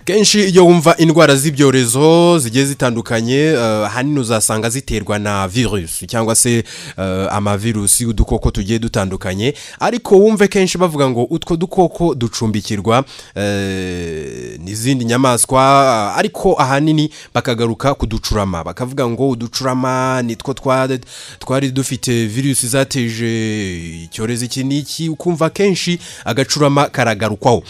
kenshi iyo wumva indwara z'ibyorezo zigiye zitandukanye ahanini uzasanga ziterwa na virusi cyangwa se amavirusi udukoko tugiye dutandukanye ariko wumve kenshi bavuga ngo utwo dukoko ducumbikirwa n'izindi nyamaswa ariko ahanini bakagaruka kuducurama bakavuga ngo uducurama nitwo twari dufite virusi zateje icyorezo iki n'iki ukumva kenshi agacurama karagarukwaho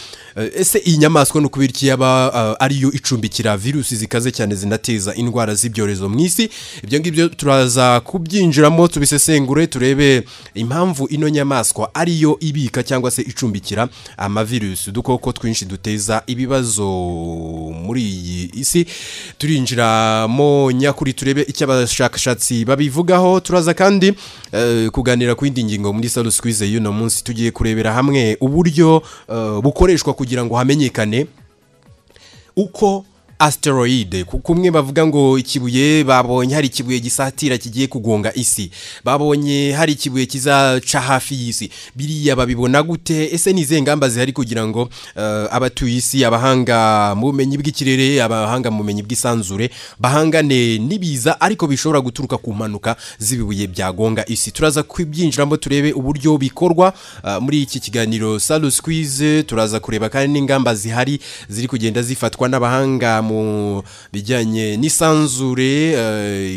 ese iyi nyamaswa ni ukubira iki yaba ariyo icumbikira virusi zikaze cyane zinateza indwara z'ibyorezo mu isi ibyo ngibyo turaza kubyinjiramo tubisesengure turebe impamvu ino nyamaswa ariyo ibika cyangwa se icumbikira amavirusi udukoko twinshi duteza ibibazo muri iyi isi turinjiramo nyakuri turebe icyo abashakashatsi babivugaho turaza kandi kuganira ku yindi ngingo muri salo sikwize y'uno munsi tugiye kurebera hamwe uburyo bukoreshwa kugira ngo hamenyekane uko asiteroide kumwe bavuga ngo ikibuye babonye hari ikibuye gisatira kigiye kugonga isi babonye hari ikibuye kizaca hafi y'isi biriya babibona gute ese ni izihe ngamba zihari kugira ngo abatuye isi abahanga mu bumenyi bw'ikirere abahanga mu bumenyi bw'isanzure bahangane n'ibiza ariko bishobora guturuka ku mpanuka z'ibibuye byagonga isi turaza kubyinjiramo turebe uburyo bikorwa muri iki kiganiro salo sikwize turaza kureba kandi n'ingamba zihari ziri kugenda zifatwa n'abahanga mu bijyanye n'isanzure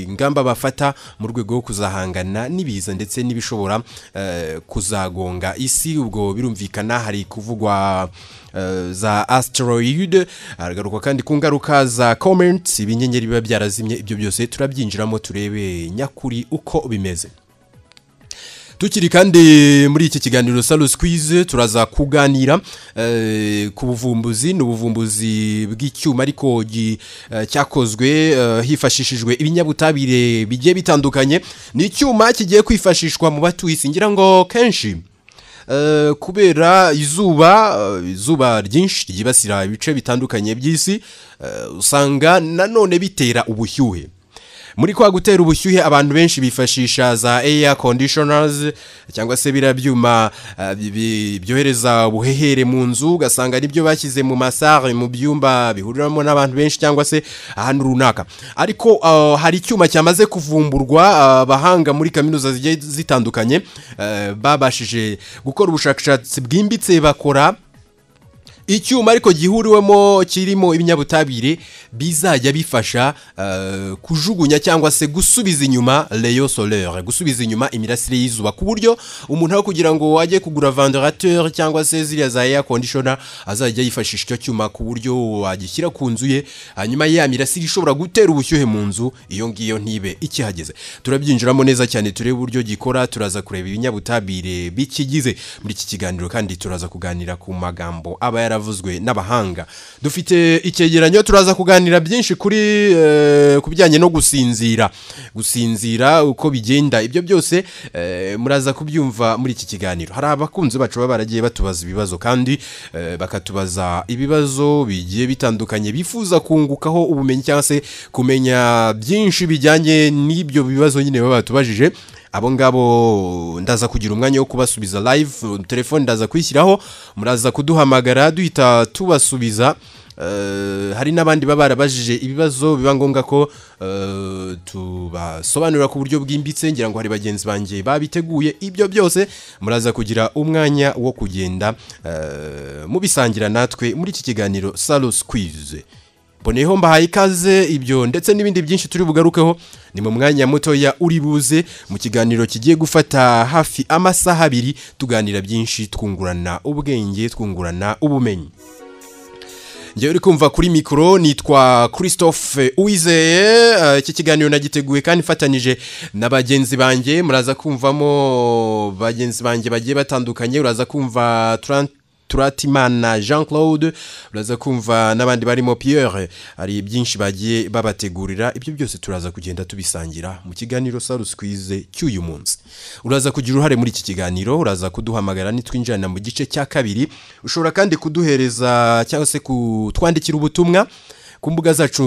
ingamba bafata mu rwego rwo kuzahangana n'ibiza ndetse n'ibishobora kuzagonga isi ubwo birumvikana hari kuvugwa za asiteroide haragaruka kandi ku ngaruka za komenti ibinyenyeri biba byarazimye ibyo byose turabyinjiramo turebe nyakuri uko bimeze tukiri kandi muri iki kiganiro salo sikwize turaza kuganira ku buvumbuzi ni ubuvumbuzi bw'icyuma ariko cyakozwe hifashishijwe ibinyabutabire bigiye bitandukanye ni icyuma kigiye kwifashishwa mu batuye isi ngira ngo kenshi kubera izuba izuba ryinshi ryibasira ibice bitandukanye by'isi usanga nanone bitera ubushyuhe muri kwa gutera ubushyuhe abantu benshi bifashisha za eya kondishonarizi cyangwa se biriya byuma byohereza ubuhehere mu nzu ugasanga nibyo bashyize mu masare mu byumba bihuriramo n'abantu benshi cyangwa se ahantu runaka ariko hari icyuma cyamaze kuvumburwa abahanga muri kaminuza zigiye zitandukanye babashije gukora ubushakashatsi bwimbitse bakora icyuma ariko gihuriwemo kirimo ibinyabutabire bizajya bifasha kujugunya cyangwa se gusubiza inyuma leyo solere gusubiza inyuma imirasire y'izuba ku buryo umuntu aho kugira ngo ajye kugura vandarateri cyangwa se ziriya za eya kondishona azajya yifashisha icyo cyuma ku buryo wagishyira ku nzu ye hanyuma ya mirasire ishobora gutera ubushyuhe mu nzu iyo ngiyo ntibe ikihageze turabyinjiramo neza cyane turebe uburyo gikora turaza kureba ibinyabutabire bikigize muri iki kiganiro kandi turaza kuganira ku magambo aba yari yaravuzwe n'abahanga dufite icyegeranyo turaza kuganira byinshi kuri ku bijyanye no gusinzira gusinzira uko bigenda ibyo byose muraza kubyumva muri iki kiganiro hari abakunzi bacu baba baragiye batubaza ibibazo kandi bakatubaza ibibazo bigiye bitandukanye bifuza kungukaho ubumenyi cyangwa se kumenya byinshi bijyanye n'ibyo bibazo nyine baba batubajije abo ngabo ndaza kugira umwanya wo kubasubiza live telefone ndaza kuyishyiraho muraza kuduhamagara duhita tubasubiza hari n'abandi baba barabajije ibibazo biba ngombwa ko tubasobanurira ku buryo bwimbitse ngira ngo hari bagenzi banjye babiteguye ibyo byose muraza kugira umwanya wo kugenda mubisangira natwe muri iki kiganiro salo sikwize mboneyeho mbahaye ikaze ibyo ndetse n'ibindi byinshi turi bugarukeho ni mu mwanya mutoya uri buze mu kiganiro kigiye gufata hafi amasaha abiri tuganira byinshi twungurana ubwenge twungurana ubumenyi njyewe uri kumva kuri mikoro nitwa christophe uwizeye iki kiganiro nagiteguye kandi ifatanyije na bagenzi banjye muraza kumvamo bagenzi banjye bagiye batandukanye uraza kumva turante turatimana jean claude uraza kumva n'abandi barimo Pierre hari byinshi bagiye babategurira ibyo byose turaza kugenda tubisangira mu kiganiro saro sikwize cy'uyu munsi uraza kugira uruhare muri iki kiganiro uraza kuduhamagara nitwinjirana mu gice cya kabiri ushobora kandi kuduhereza cyangwa se kutwandikira ubutumwa ku mbuga zacu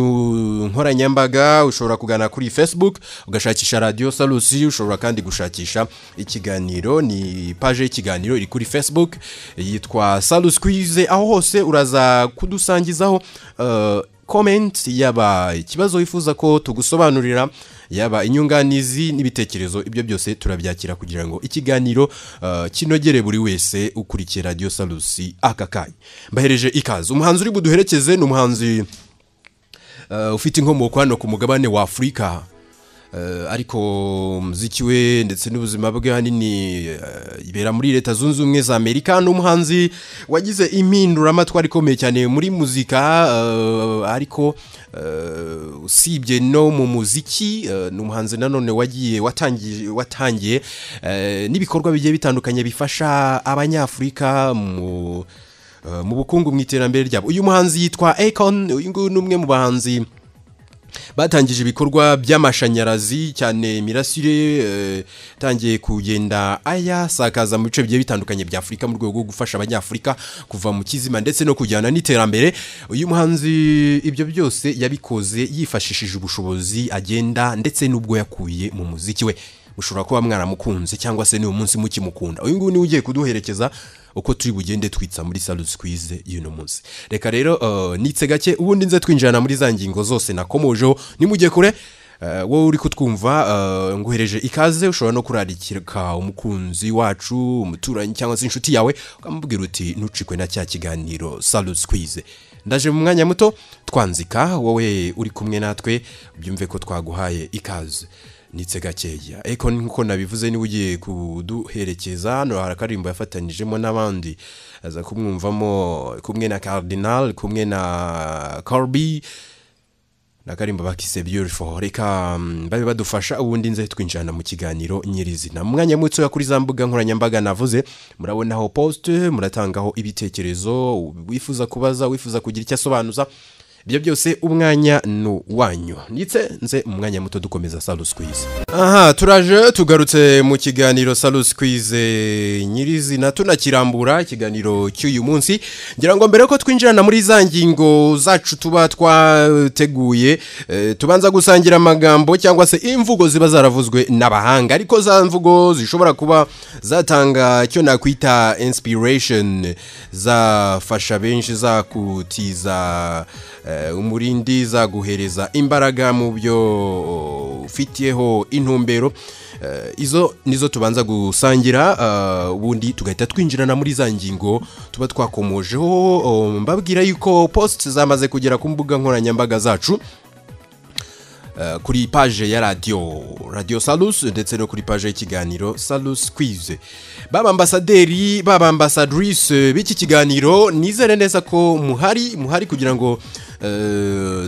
nkoranyambaga ushobora kugana kuri facebook ugashakisha radiyo sarusi ushobora kandi gushakisha ikiganiro ni paje y'ikiganiro iri kuri facebook yitwa sarusi kwize aho hose uraza kudusangizaho eh, comment yaba ikibazo wifuza ko tugusobanurira yaba inyunganizi n'ibitekerezo ibyo byose turabyakira kugira ngo ikiganiro eh, kinogere buri wese ukurikiye radiyo sarusi aka kanya mbahereje ikaze umuhanzi uri buduherekeze ni umuhanzi eh, ufite inkomoko hano ku mugabane wa afurika Eh, ariko umuziki we ndetse n'ubuzima bwe ahanini eh, ibera muri leta zunze ubumwe za amerika ni umuhanzi wagize impinduramatwara ikomeye cyane muri muzika eh, ariko eh, usibye no mu muziki eh, ni umuhanzi nanone wagiye watangiye watangiye eh, n'ibikorwa bigiye bitandukanye bifasha abanyafurika mu eh, mu bukungu mu iterambere ryabo uyu muhanzi yitwa Akon uyu nguyu ni umwe mu bahanzi batangije ibikorwa by'amashanyarazi cyane imirasire eh, itangiye kugenda ayasakaza mu bice bigiye bitandukanye bya afurika mu rwego rwo gufasha abanyafurika kuva mu kizima ndetse no kujyana n'iterambere uyu muhanzi ibyo byose yabikoze yifashishije ubushobozi agenda ndetse n'ubwo yakuye mu muziki we mushobora kuba mwaramukunze cyangwa se n'uyu munsi mukimukunda uyu nguyu niwe ugiye kuduherekeza uko turi bugende twitsa muri salusi kwize y'uno munsi reka rero eh, nitse gake ubundi nze twinjirana muri za ngingo zose nakomojeho nimujye kure eh, wowe uri kutwumva eh, nguhereje ikaze ushobora no kurarikika umukunzi wacu umuturanyi cyangwa se inshuti yawe ukamubwira uti ntucikwe na cya kiganiro salusi kwize ndaje mu mwanya muto twanzika wowe uri kumwe natwe byumve ko twaguhaye ikaze nitse gakeya eko nk'uko nabivuze niba ugiye kuduherekeza hano hari akarimbo yafatanyijemo n'abandi aza kumwumvamo kumwe na Cardinal kumwe na Corby na karimbo bakise beautiful reka mm, babe badufasha ubundi nze twinjirana mu kiganiro nyirizina mu mwanya mutoya kuri za mbuga nkoranyambaga navuze murabonaho post muratangaho ibitekerezo wifuza kubaza wifuza kugira icyo asobanuza ibyo byose umwanya ni wanyu ndetse nze mu mwanya muto dukomeza salusi kwize aha turaje tugarutse mu kiganiro salusi kwize nyirizina tunakirambura ikiganiro cy'uyu munsi ngira ngo mbere ko twinjirana muri za ngingo zacu tuba twateguye eh, tubanza gusangira amagambo cyangwa se imvugo ziba zaravuzwe n'abahanga ariko za mvugo zishobora kuba zatanga icyo nakwita inspiration zafasha benshi zakutiza eh, umurindi zaguhereza imbaraga mu byo ufitiyeho intumbero Eh, izo nizo tubanza gusangira eh, ubundi tugahita twinjirana muri za ngingo tuba twakomojeho oh, mbabwira yuko post zamaze kugera ku mbuga nkoranyambaga zacu eh, kuri paje ya radiyo radiyo salus ndetse no kuri paje y'ikiganiro salus kwize baba ambasaderi baba ambasadrise b'iki kiganiro nizere neza ko muhari muhari kugira ngo eh,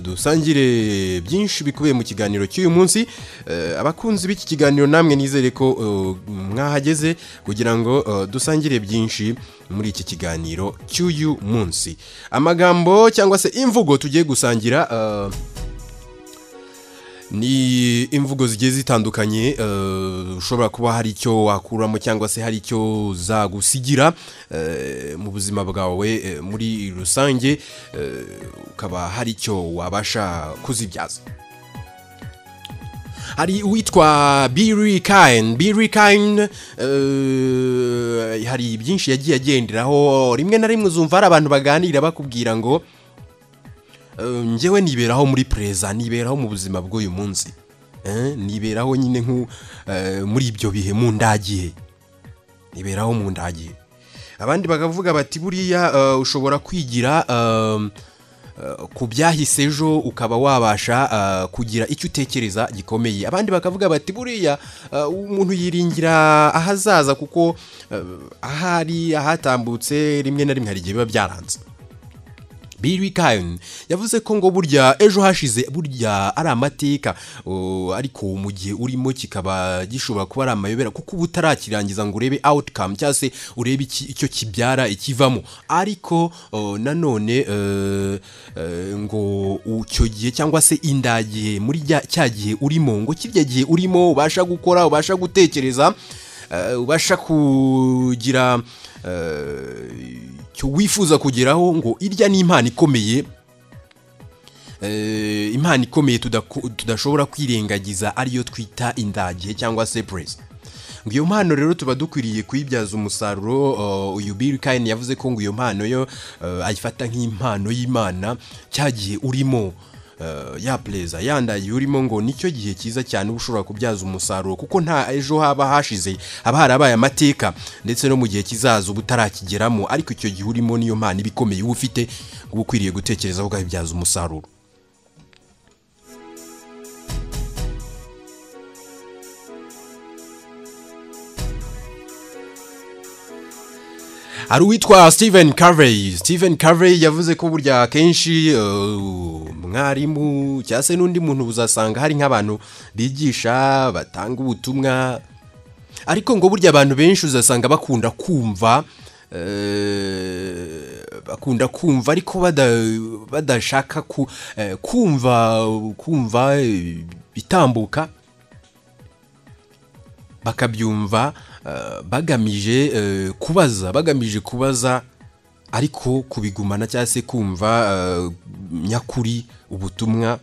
dusangire byinshi bikubiye mu kiganiro cy'uyu munsi Eh, abakunzi b'iki kiganiro namwe nizere ko eh, mwahageze kugira ngo eh, dusangire byinshi muri iki kiganiro cy'uyu munsi amagambo cyangwa se imvugo tugiye gusangira eh, ni imvugo zigiye zitandukanye eh, ushobora kuba hari icyo wakuramo cyangwa se hari icyo zagusigira eh, mu buzima bwawe eh, muri rusange eh, ukaba hari icyo wabasha kuzibyaza hari uwitwa Billy Kine Billy Kine eh, hari byinshi yagiye agenderaho rimwe na rimwe uzumva hari abantu baganira bakubwira ngo eh, njyewe niberaho muri pereza niberaho mu buzima bw'uyu munsi Eh, niberaho nyine nku eh, muri ibyo bihe mu ndagihe niberaho mu ndagihe abandi bakavuga bati buriya eh, ushobora kwigira eh, eh, ku byahise ejo ukaba wabasha eh, kugira icyo utekereza gikomeye abandi bakavuga bati buriya eh, umuntu yiringira ahazaza kuko eh, ahari ahatambutse rimwe na rimwe hari igihe biba byaranze Bill Kine yavuze ko ngo burya ejo hashize burya ari amateka uh, ariko mu gihe urimo kikaba gishobora kuba ari amayobera kuko uba utarakirangiza ngo urebe outcome cyangwa se urebe iki- icyo kibyara ikivamo ariko uh, nanone uh, uh, ngo icyo gihe cyangwa se indagihe muri rya- cya gihe urimo ngo kirya gihe urimo ubasha gukora ubasha gutekereza eh, ubasha kugira eh, icyo wifuza kugeraho ngo irya ni impano ikomeye eh, impano ikomeye tudako- tudashobora kwirengagiza ariyo twita indage cyangwa se purezi ngo iyo mpano rero tuba dukwiriye kuyibyaza umusaruro uh, uyu Bill Kane yavuze ko ngo iyo mpano yo uh, ayifata nk'impano y'Imana cya gihe urimo uh, ya pereza yandaye urimo ngo nicyo gihe cyiza cyane uba ushobora kubyaza umusaruro kuko nta ejo haba hashize haba harabaye amateka ndetse no mu gihe kizaza uba utarakigeramo ariko icyo gihe urimo niyo mpano iba ikomeye uba ufite ngo uba ukwiriye gutekereza ukabibyaza umusaruro hari uwitwa Stephen Covey Stephen Covey yavuze ko burya akenshi uh, mwarimu cyangwa se n'undi muntu uzasanga hari nk'abantu bigisha batanga ubutumwa ariko ngo burya abantu benshi uzasanga bakunda kumva eh, bakunda kumva ariko bada- badashaka ku- eh, kumva kumva eh, bitambuka bakabyumva eh, bagamije eh, kubaza bagamije kubaza ariko kubigumana cyangwa se kumva eh, nyakuri ubutumwa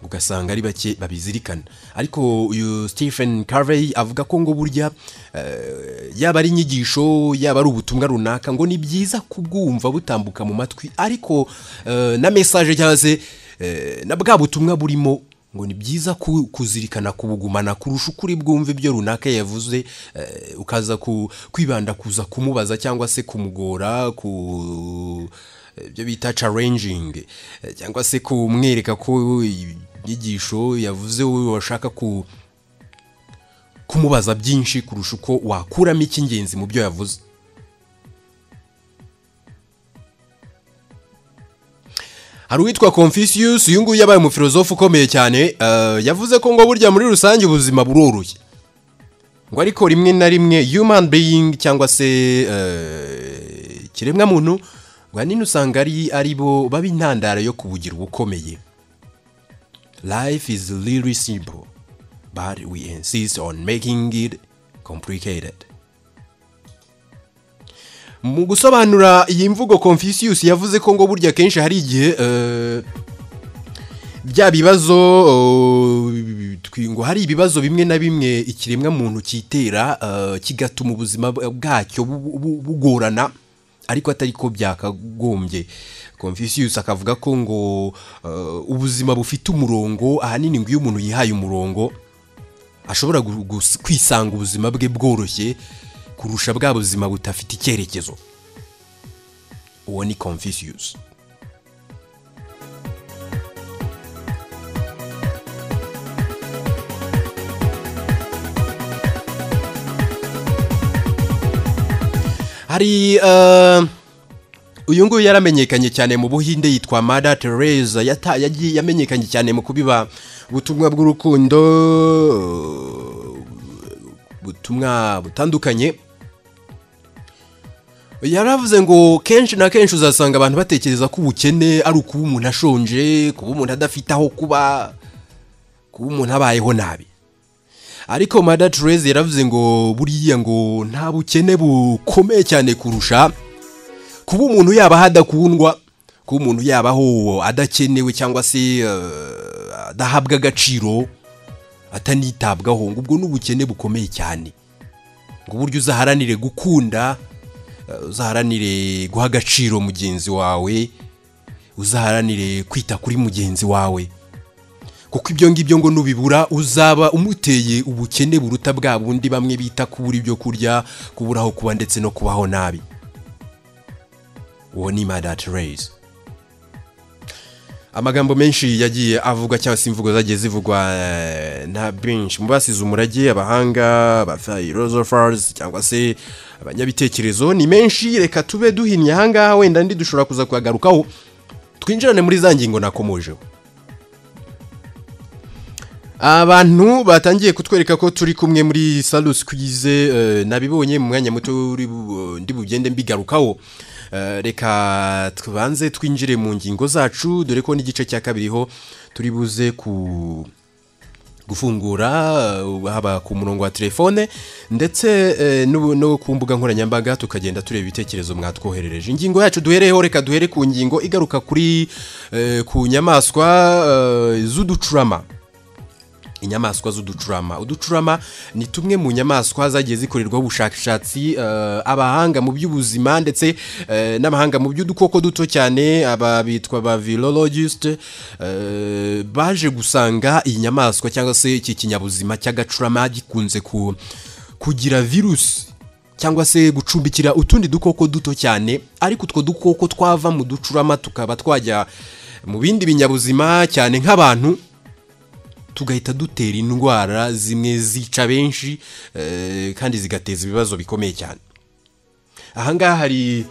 ugasanga ari bake babizirikana ariko uyu stephen carvey avuga ko ngo burya eh, yaba ari inyigisho yaba ari ubutumwa runaka ngo ni byiza kubwumva butambuka mu matwi ariko eh, na mesaje cyangwa se eh, na bwa butumwa burimo ngo ni byiza ku- kuzirikana kubugumana kurusha uko uri bwumve ibyo runaka yavuze eh, ukaza ku- kwibanda kuza kumubaza cyangwa se kumugora ku ibyo bita challenging eh, cyangwa se kumwereka ko inyigisho yavuze wowe washaka ku kumubaza byinshi kurusha uko wakuramo icy'ingenzi mu byo yavuze hari uwitwa confucius uyu nguyu yabaye umufilozofu ukomeye cyane eh, yavuze ko ngo burya muri rusange ubuzima buroroshye ngo ariko rimwe na rimwe human being cyangwa se eh, ikiremwamuntu ngo ahanini usanga ari ari bo baba intandaro yo kubugira ubukomeye life is really simple but we insist on making it complicated mu gusobanura iyi mvugo confucius yavuze ko ngo burya kenshi hari igihe eh, bya bibazo eh, twi- ngo hari ibibazo bimwe na bimwe ikiremwa muntu cyitera eh, kigatuma ubuzima bwa- bwacyo bu- bu- bugorana ariko atari ko byakagombye confucius akavuga ko ngo eh, ubuzima bufite umurongo ahanini ngo iyo umuntu yihaye umurongo ashobora gu- gus- kwisanga ubuzima bwe bworoshye kurusha bwa buzima budafite icyerekezo uwo ni confucius hari eh, uyu nguyu yaramenyekanye cyane mu buhinde yitwa mada tereza yata- yagiye- yamenyekanye cyane mu kubiba ubutumwa bw'urukundo ubutumwa butandukanye yaravuze ngo kenshi na kenshi uzasanga abantu batekereza ko ubukene ari ukuba umuntu ashonje kuba umuntu adafite aho kuba kuba umuntu abayeho nabi ariko mada tereza yaravuze ngo buriya ngo nta bukene bukomeye cyane kurusha kuba umuntu yabaho adakundwa kuba umuntu yabaho adakenewe cyangwa se eh, adahabwa agaciro atanitabwaho ngo ubwo ni ubukene bukomeye cyane ngo uburyo uzaharanire gukunda eh, uzaharanire guha agaciro mugenzi wawe uzaharanire kwita kuri mugenzi wawe kuko ibyo ngibyo ngo nubibura uzaba umuteye ubukene buruta bwa bundi bamwe bita kubura ibyo kurya kubura aho kuba ndetse no kubaho nabi uwo ni madati reyizi amagambo menshi yagiye avugwa cyangwa se imvugo zagiye zivugwa eh, na benshi mu basize umurage abahanga abafayirozofarizi cyangwa se abanyabitekerezo ni menshi reka tube duhinnye ahangaha wenda ndi dushobora kuza kuyagarukaho twinjirane muri za ngingo nakomojeho abantu batangiye kutwereka ko turi kumwe muri salo sikwize nabibonye mu mwanya muto uri bu- ndi bugende mbigarukaho Eh, reka tubanze twinjire mu ngingo zacu dore ko n'igice cya kabiri ho turi buze ku gufungura uh, haba ku murongo wa telefone ndetse eh, n'ubu- no ku mbuga nkoranyambaga tukagenda tureba ibitekerezo mwatwoherereje ingingo yacu duhereyeho reka duhere ku ngingo igaruka kuri eh, ku nyamaswa eh, z'uducurama inyamaswa z'uducurama uducurama ni tumwe mu nyamaswa zagiye zikorerwaho ubushakashatsi eh, abahanga mu by'ubuzima ndetse eh, n'abahanga mu by'udukoko duto cyane aba bitwa ba virologiste eh, baje gusanga iyi nyamaswa cyangwa se iki kinyabuzima cy'agacurama gikunze ku- kugira virusi cyangwa se gucumbikira utundi dukoko duto cyane ariko utwo dukoko twava mu ducurama tukaba twajya mu bindi binyabuzima cyane nk'abantu tugahita dutera indwara zimwe zica benshi eh, kandi zigateza ibibazo bikomeye cyane ahangaha hari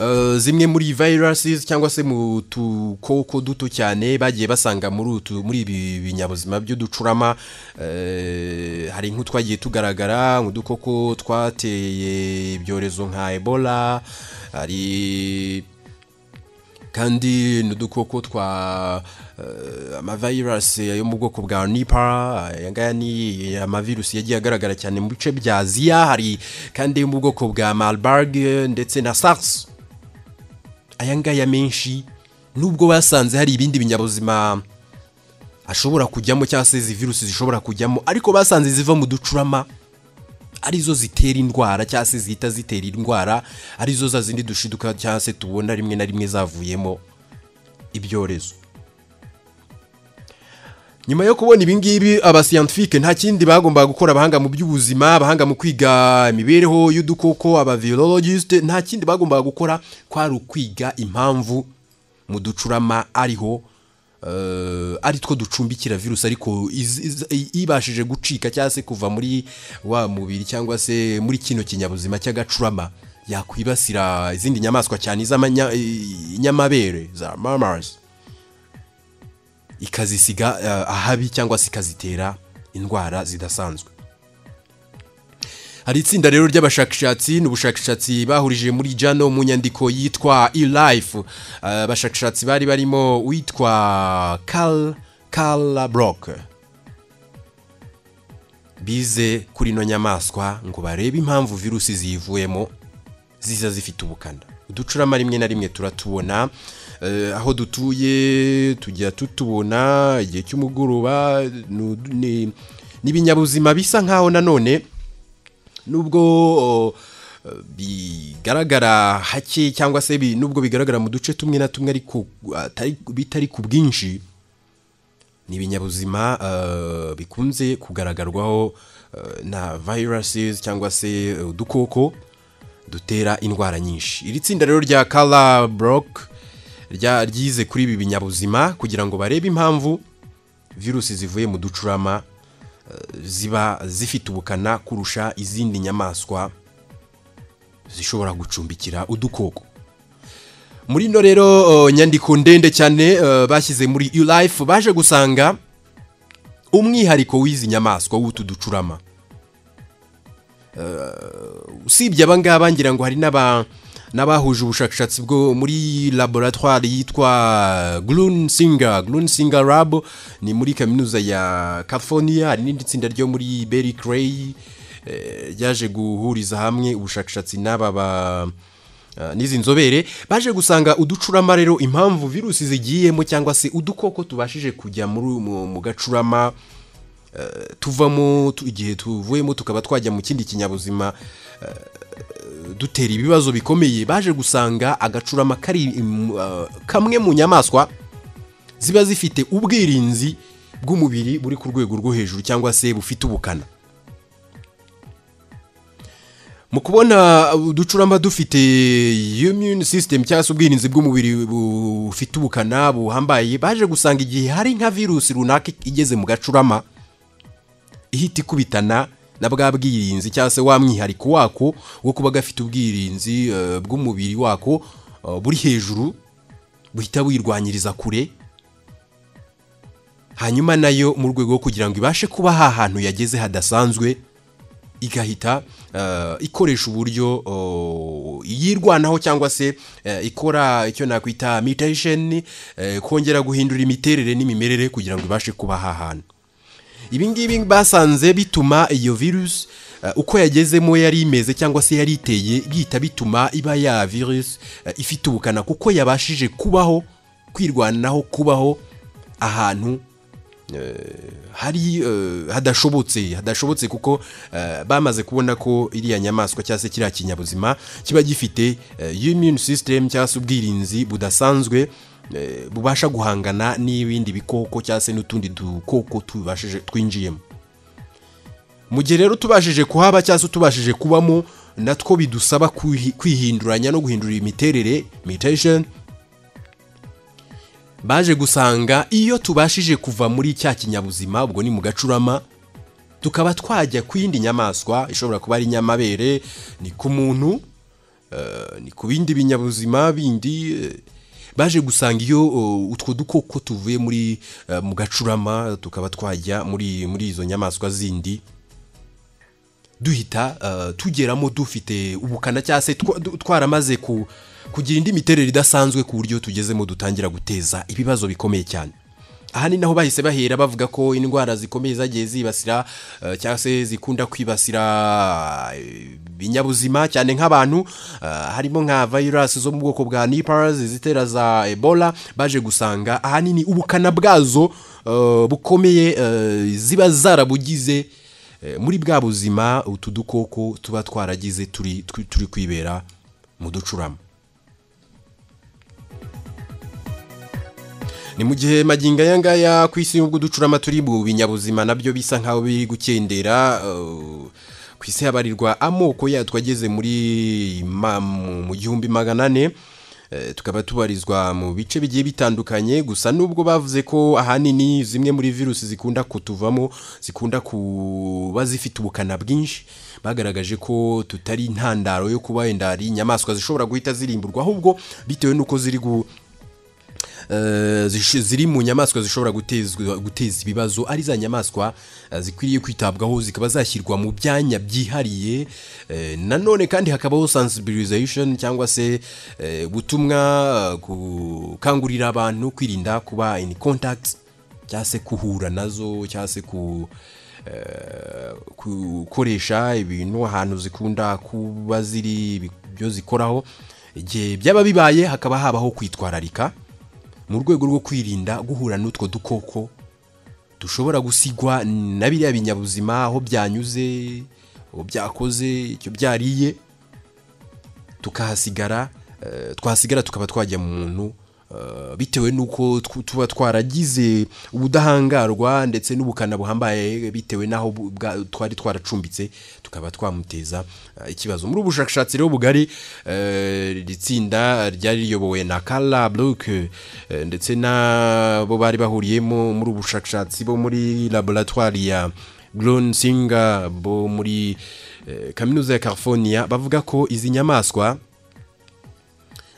eh, zimwe muri viruses cyangwa se mu tukoko duto cyane bagiye basanga muri utu muri ibi binyabuzima by'uducurama eh, hari nk'utwagiye tugaragara nk'udukoko twateye ibyorezo nka ebola hari kandi ni udukoko twa eh, amavirasi yo mu bwoko bwa nipa aya ngaya ni amavirusi yagiye agaragara cyane mu bice bya aziya hari kandi yo mu bwoko bwa marburg eh, ndetse na sars aya ngaya menshi nubwo basanze hari ibindi binyabuzima ashobora kujyamo cyangwa se izi virusi zishobora kujyamo ariko basanze ziva mu ducurama arizo zitera indwara cyangwa se zihita zitera indwara arizo za zindi dushiduka cyangwa se tubona rimwe na rimwe zavuyemo ibyorezo nyuma yo kubona ibingibi abasiyantifike nta kindi bagombaga gukora abahanga mu by'ubuzima abahanga mu kwiga imibereho y'udukoko abavirologiste nta kindi bagombaga gukora kwari ukwiga impamvu mu ducurama ariho eh, ari two ducumbikira virusi ariko iz- iz- i- ibashije gucika cyangwa se kuva muri wa mubiri cyangwa se muri kino kinyabuzima cy'agacurama yakwibasira izindi nyamaswa cyane iz'amanyamabere za mamas ikazisiga eh, ahabi cyangwa se ikazitera indwara zidasanzwe hari itsinda rero ry'abashakashatsi ni ubushakashatsi bahurije muri jano mu nyandiko yitwa e-life Eh, abashakashatsi bari barimo uwitwa Carl Carla Brock bize kuri ino nyamaswa ngo barebe impamvu virusi ziyivuyemo ziza zifite ubukana uducurama rimwe na rimwe turatubona eh, aho dutuye tujya tutubona igihe cy'umugoroba ni- ni- ni ibinyabuzima bisa nkaho nanone nubwo o, eh, bigaragara hake cyangwa se bi- nubwo bigaragara mu duce tumwe na tumwe ariko atari- bitari ku bwinshi ni ibinyabuzima eh, bikunze kugaragarwaho eh, na viruses cyangwa se eh, udukoko dutera indwara nyinshi iri tsinda rero rya Carla Brock rya- ryize kuri ibi binyabuzima kugira ngo barebe impamvu virusi zivuye mu ducurama eh, ziba zifite ubukana kurusha izindi nyamaswa zishobora gucumbikira udukoko muri ino rero eh, nyandiko ndende cyane eh, bashyize muri life baje gusanga umwihariko w'izi nyamaswa w'utu ducurama usibye aba ngaba ngira ngo hari n'aba n'abahuje ubushakashatsi bwo muri laboratwari yitwa Grunsinger Grunsinger Lab ni muri kaminuza ya California hari n'indi tsinda ryo muri Berkeley eh, ryaje guhuriza hamwe ubushakashatsi n'aba ba Uh, n'izi nzobere baje gusanga uducurama rero impamvu virusi zigiyemo cyangwa se udukoko tubashije kujya muri mu, mu gacurama eh, tuvamo tu- igihe tuvuyemo tukaba twajya mu kindi kinyabuzima eh, dutera ibibazo bikomeye baje gusanga agacurama kari mm, uh, kamwe mu nyamaswa ziba zifite ubwirinzi bw'umubiri buri ku rwego rwo hejuru cyangwa se bufite ubukana mu kubona uducurama dufite immune system cyangwa se ubwirinzi bw'umubiri bufite ubukana buhambaye baje gusanga igihe hari nka virusi runaka igeze mu gacurama ihita ikubitana na bwa bwirinzi cyangwa se wa mwihariko wako wo kuba gafite ubwirinzi eh, bw'umubiri wako eh, buri hejuru buhita wirwanyiriza kure hanyuma nayo mu rwego rwo kugira ngo ibashe kuba hahantu yageze hadasanzwe igahita eh, ikoresha uburyo oh, yirwanaho cyangwa se eh, ikora icyo nakwita mutation eh, kongera guhindura imiterere n'imimerere kugira ngo ibashe kuba aha hantu ibi ngibi basanze bituma iyo virusi eh, uko yagezemo yari imeze cyangwa se yari iteye bihita bituma iba ya virusi eh, ifite ubukana kuko yabashije kubaho kwirwanaho kubaho ahantu hari eh, hadashobotse hadashobotse kuko eh, bamaze kubona ko iriya nyamaswa cyangwa se kiriya kinyabuzima kiba gifite eh, immune system cyangwa se ubwirinzi budasanzwe eh, bubasha guhangana n'ibindi bikoko cyangwa se n'utundi dukoko tubashije twinjiyemo mu gihe rero tubashije kuhaba cyangwa se tubashije kubamo natwo bidusaba kwihi- kwihinduranya no guhindura imiterere mutation baje gusanga iyo tubashije kuva muri cya kinyabuzima ubwo ni mu gacurama tukaba twajya ku yindi nyamaswa ishobora kuba ari inyamabere ni ku muntu eh, ni ku bindi binyabuzima bindi eh, baje gusanga iyo eh, utwo dukoko tuvuye muri eh, mu gacurama tukaba twajya muri muri izo nyamaswa zindi duhita eh, tugeramo dufite ubukana cyangwa se twa- du- twaramaze ku kugira indi miterere idasanzwe ku buryo tugezemo dutangira guteza ibibazo bikomeye cyane aha ni naho bahise bahera bavuga ko indwara zikomeye zagiye zibasira eh, cyangwa se zikunda kwibasira eh, ibinyabuzima cyane nk'abantu eh, harimo nka virusi zo mu bwoko bwa nipers izitera za ebola baje gusanga ahanini ubukana bwazo eh, bukomeye eh, ziba zarabugize Eh, muri bwa buzima utu dukoko tuba twaragize turi turi- turi kwibera mu ducurama ni mu gihe magingo aya ngaya ku isi y'ubwo uducurama turi mu binyabuzima nabyo bisa nk'aho biri gukendera eh, ku isi habarirwa amoko yatwo ageze muri ma- mu mu gihumbi magana ane Eh, tukaba tubarizwa mu bice bigiye bitandukanye gusa nubwo bavuze ko ahanini zimwe muri virusi zikunda kutuvamo zikunda kuba zifite ubukana bwinshi bagaragaje ko tutari intandaro yo kuba wenda ari inyamaswa zishobora guhita zirimburwa ahubwo bitewe n'uko ziri gu, eh, zish- ziri mu nyamaswa zishobora gutezwa- guteza ibibazo ari za nyamaswa eh, zikwiriye kwitabwaho zikaba zashyirwa mu byanya byihariye eh, nanone kandi hakabaho sensibilization cyangwa se eh, ubutumwa eh, gukangurira abantu kwirinda kuba in contact cyangwa se kuhura nazo cyangwa se ku eh, gukoresha ibintu ahantu zikunda kuba ziri ibyo zikoraho igihe byaba bibaye hakaba habaho kwitwararika mu rwego rwo kwirinda guhura n'utwo dukoko dushobora gusigwa na biriya binyabuzima aho byanyuze aho byakoze icyo byariye tukahasigara eh, twasigara tukaba twajya mu muntu eh, bitewe n'uko tw- tuba twaragize ubudahangarwa ndetse n'ubukana buhambaye bitewe n'aho bu- bwa- twari twaracumbitse tukaba twamuteza eh, ikibazo muri ubu bushakashatsi rero bugari eh, iri tsinda ryari riyobowe na Carla Brooke eh, ndetse nabo bari bahuriyemo muri ubu bushakashatsi bo muri laboratwari ya Brown Singer bo muri eh, kaminuza ya California bavuga ko izi nyamaswa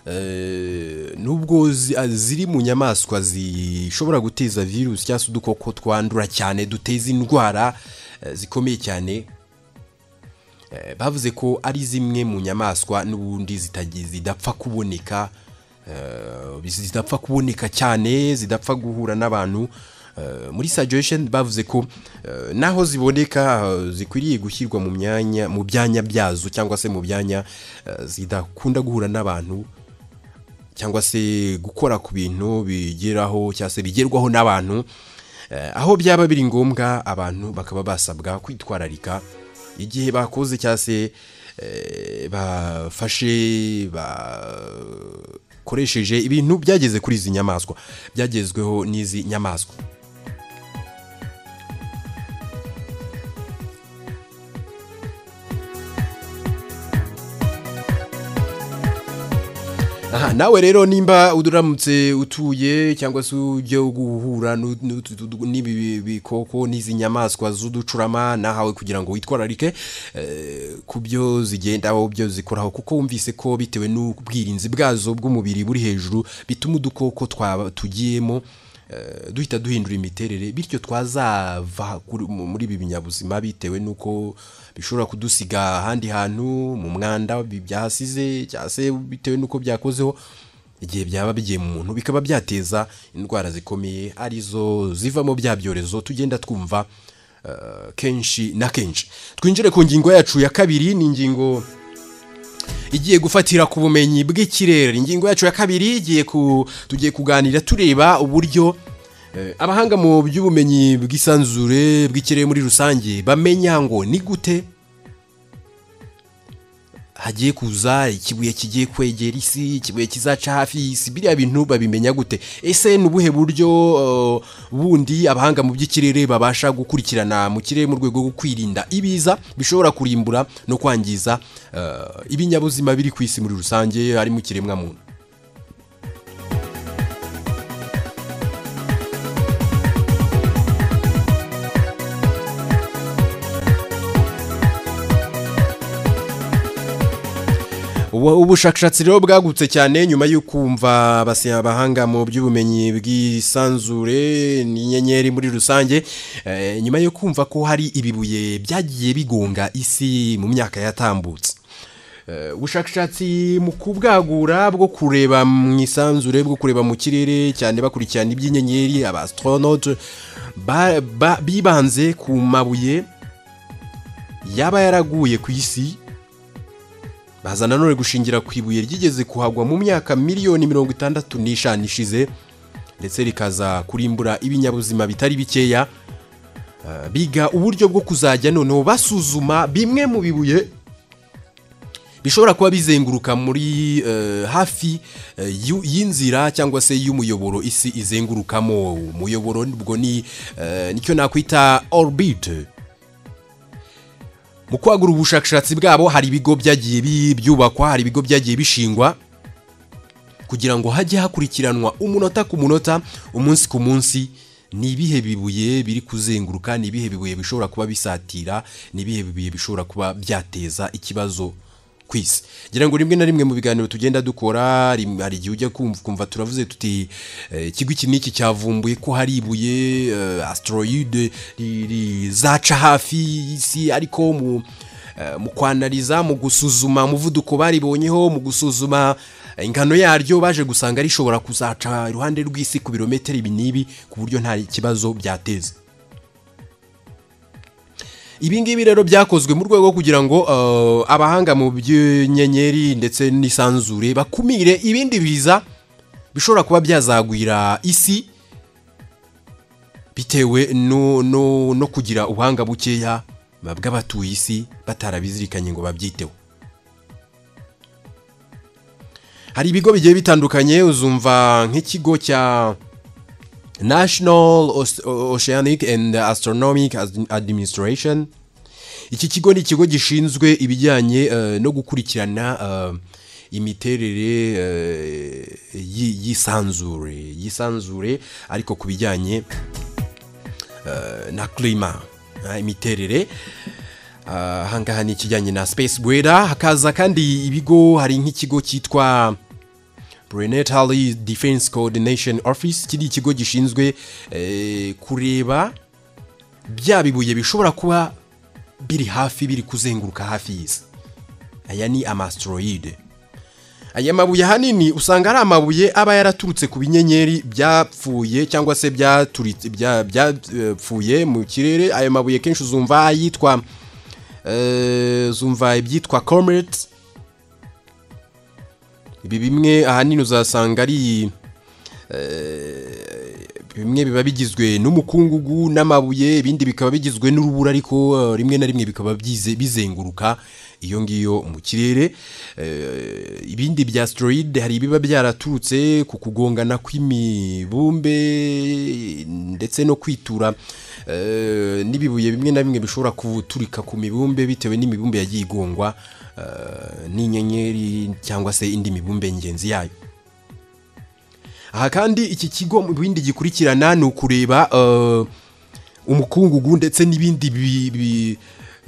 eh, nubwo zi- ah, ziri mu nyamaswa zishobora guteza virusi cyangwa se udukoko twandura cyane duteza indwara eh, zikomeye cyane Eh, bavuze ko ari zimwe mu nyamaswa n'ubundi zitagi- zidapfa kuboneka eh, zidapfa kuboneka cyane zidapfa guhura n'abantu Eh, muri suggestion bavuze ko eh, naho ziboneka eh, zikwiriye gushyirwa mu myanya mu byanya byazo cyangwa se mu byanya eh, zidakunda guhura n'abantu cyangwa se gukora ku bintu bigeraho cyangwa se bigerwaho n'abantu Eh, aho byaba biri ngombwa abantu bakaba basabwa kwitwararika igihe bakoze cyangwa se eh, bafashe bakoresheje ibintu byageze kuri izi nyamaswa byagezweho n'izi nyamaswa aha nawe rero nimba uramutse utuye cyangwa se ujya guhura n'u- n'utu- tu- n'ibi bi- bikoko n'izi nyamaswa z'uducurama nahawe kugira ngo witwararike eh, ku byo zigendaho byo zikoraho kuko wumvise ko bitewe n'ubwirinzi bwazo bw'umubiri buri hejuru bituma udukoko twaba tugiyemo eh, duhita duhindura imiterere bityo twazava kuri- mu- muri ibi binyabuzima bitewe n'uko bishobora kudusiga ahandi hantu mu mwanda bi- byahasize cyangwa se bitewe n'uko byakozeho igihe byaba bigiye mu muntu bikaba byateza indwara zikomeye arizo zivamo bya byorezo tugenda twumva eh, kenshi na kenshi twinjire ku ngingo yacu ya kabiri ni ingingo igiye gufatira ku bumenyi bw'ikirere ingingo yacu ya kabiri igiye ku tugiye kuganira tureba uburyo eh, abahanga mu by'ubumenyi bw'isanzure bw'ikirere muri rusange bamenya ngo ni gute hagiye kuza ikibuye kigiye kwegera isi ikibuye kizaca hafi y'isi biriya bintu babimenya gute ese ni ubuhe buryo eh, bundi abahanga mu by'ikirere babasha gukurikirana mu kirere mu rwego rwo kwirinda ibiza bishobora kurimbura no kwangiza eh, ibinyabuzima biri ku isi muri rusange harimo ikiremwamuntu Ubu- ubushakashatsi rero bwagutse cyane nyuma yo kumva abasi- abahanga mu by'ubumenyi bw'isanzure n'inyenyeri muri rusange eh, nyuma yo kumva ko hari ibibuye byagiye bigonga isi mu myaka yatambutse Eh, ubushakashatsi mu kubwagura bwo kureba mu isanzure bwo kureba mu kirere cyane bakurikirana iby'inyenyeri aba astronaute ba- ba- bibanze ku mabuye yaba yaraguye ku isi baza nanone gushingira ku ibuye ryigeze kuhagwa mu myaka miliyoni mirongo itandatu n'ishanu ishize ndetse rikaza kurimbura ibinyabuzima bitari bikeya Eh, biga uburyo bwo kuzajya noneho basuzuma bimwe mu bibuye bishobora kuba bizenguruka muri eh, hafi eh, y'u- y'inzira cyangwa se y'umuyoboro isi izengurukamo umuyoboro ubwo ni eh, nicyo nakwita orbite mu kwagura ubushakashatsi bwabo hari ibigo byagiye bi- byubakwa hari ibigo byagiye bishingwa kugira ngo hajye hakurikiranwa umunota ku munota umunsi ku munsi ni ibihe bibuye biri kuzenguruka ni ibihe bibuye bishobora kuba bisatira ni ibihe bibuye bishobora kuba byateza ikibazo ku isi ngira ngo rimwe na rimwe mu biganiro tugenda dukora rim- hari igihe ujya kumva ukumva turavuze tuti eh, ikigo iki n'iki cyavumbuye ko hari ibuye eh, asteroide ri- rizaca hafi y'isi ariko mu Eh, mu kwanariza mu gusuzuma umuvuduko baribonyeho mu gusuzuma ingano yaryo baje gusanga rishobora kuzaca iruhande rw'isi ku birometero ibi n'ibi ku buryo nta kibazo byateza ibi ngibi rero byakozwe mu rwego rwo kugira ngo eh, abahanga mu by'inyenyeri ndetse n'isanzure bakumire ibindi biza bishobora kuba byazagwira isi bitewe no, no, no kugira ubuhanga bukeya bw'abatuye isi batarabizirikanye ngo babyiteho hari ibigo bigiye bitandukanye uzumva nk'ikigo cya National Oce- Oceanic and Astronomic Ad- Administration iki kigo ni ikigo gishinzwe ibijyanye eh, no gukurikirana eh, imiterere eh, y'i- y'isanzure y'isanzure ariko ku bijyanye eh, na klima eh, imiterere Ah, ahangaha ni ikijyanye na space weather hakaza kandi ibigo hari nk'ikigo cyitwa prenatally defense coordination office kiri ikigo gishinzwe eh, kureba bya bibuye bishobora kuba biri hafi biri kuzenguruka hafi y'isi aya ni amastroide aya mabuye ahanini usanga ari amabuye aba yaraturutse ku binyenyeri byapfuye cyangwa se byaturitse- bya- byapfuye mu kirere aya mabuye kenshi uzumva yitwa zumva ibyitwa comets ibi bimwe ahanini uzasanga ari eh, bimwe biba bigizwe n'umukungugu n'amabuye ibindi bikaba bigizwe n'urubura ariko eh, rimwe na rimwe bikaba byize- bizenguruka iyo ngiyo mu kirere Eh, ibindi bya asteroid hari ibiba byaraturutse ku kugongana kw'imibumbe ndetse no kwitura eh, n'ibibuye bimwe na bimwe bishobora guturika ku mibumbe bitewe n'imibumbe yagiye igongwa eh, n'inyenyeri cyangwa se indi mibumbe ngenzi yayo aha kandi iki kigo mu bindi gikurikirana ni ukureba eh, umukungugu ndetse n'ibindi bi- bi-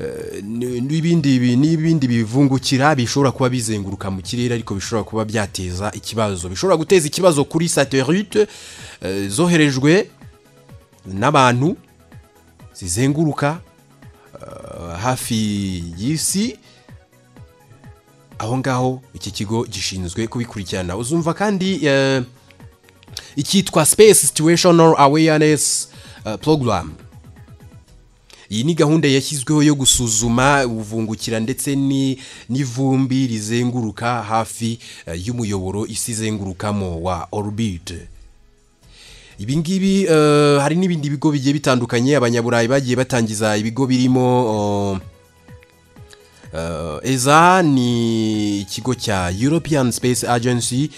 eh, n- n'ibindi bi- n'ibindi bivungukira bishobora kuba bizenguruka mu kirere ariko bishobora kuba byateza ikibazo bishobora guteza ikibazo kuri satelite eh, zoherejwe n'abantu zizenguruka eh, hafi y'isi aho ngaho iki kigo gishinzwe kubikurikirana uzumva kandi eh, icyitwa space situational awareness eh, program iyi ni gahunda yashyizweho yo gusuzuma ubuvungukira ndetse ni- n'ivumbi rizenguruka hafi eh, y'umuyoboro isi izengurukamo wa orubide ibi ngibi eh, hari n'ibindi bigo bigiye bitandukanye abanyaburayi bagiye batangiza ibigo birimo oh, eh, eza ni ikigo cya european space agency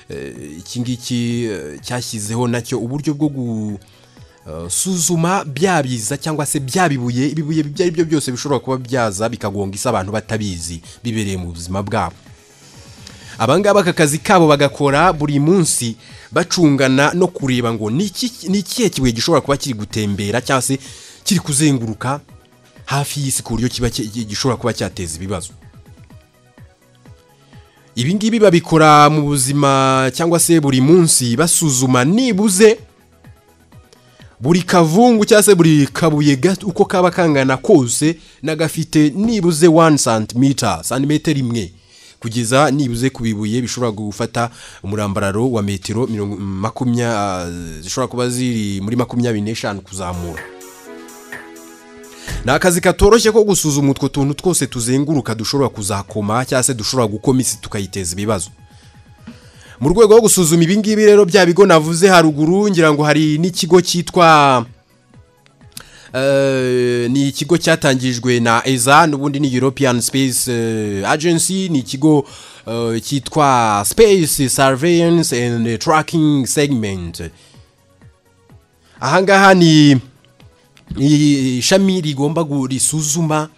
eh, iki ngiki eh, cyashyizeho nacyo uburyo bwo gusuzuma bya biza cyangwa se bya bibuye ibibuye ibyo ari byo byose bishobora kuba byaza bikagonga isi abantu batabizi bibereye mu buzima bwabo abangaba aka kazi kabo bagakora buri munsi bacungana no kureba ngo ni iki- ni ikihe kibuye gishobora kuba kiri gutembera cyangwa se kiri kuzenguruka hafi y'isi ku buryo kiba ki- gishobora kuba cyateza ibibazo ibi ngibi babikora mu buzima cyangwa se buri munsi basuzuma nibuze buri kavungu cyangwa se buri kabuye gato uko kaba kangana kose n'agafite nibuze 1 cm santimetero imwe kugeza nibuze ku bibuye bishobora gufata umurambararo wa metero mirongo- makumya zishobora kuba ziri muri makumyabiri n'eshanu kuzamura ni akazi katoroshye ko gusuzuma utwo tuntu twose tuzenguruka dushobora kuzakoma cyangwa se dushobora gukoma isi tukayiteza ibibazo mu rwego rwo gusuzuma ibi ngibi rero bya bigo navuze haruguru ngira ngo hari n'ikigo cyitwa Eh, ni ikigo cyatangirijwe na eza n'ubundi ni european space eh, agency ni ikigo eh, cyitwa space surveillance and tracking segment ahangaha ni ni ishami rigomba gu- risuzuma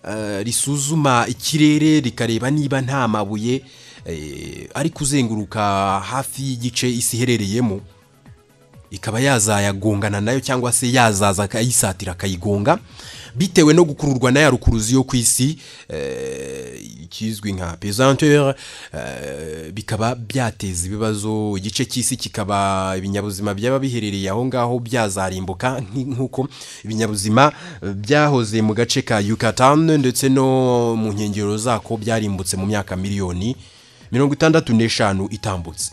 eh, risuzuma ikirere rikareba niba nta mabuye eh, ari kuzenguruka hafi y'igice isi iherereyemo ikaba yazayagongana nayo cyangwa se yazaza akayisatira akayigonga bitewe no gukururwa na ya rukuruzi yo ku isi eh, ikizwi nka pesanteur eh, bikaba byateza ibibazo igice cy'isi kikaba ibinyabuzima byaba biherereye aho ngaho byazarimbuka nk- nk'uko ibinyabuzima eh, byahoze mu gace ka Yucatan ndetse no mu nkengero zako byarimbutse mu myaka miliyoni mirongo itandatu n'eshanu itambutse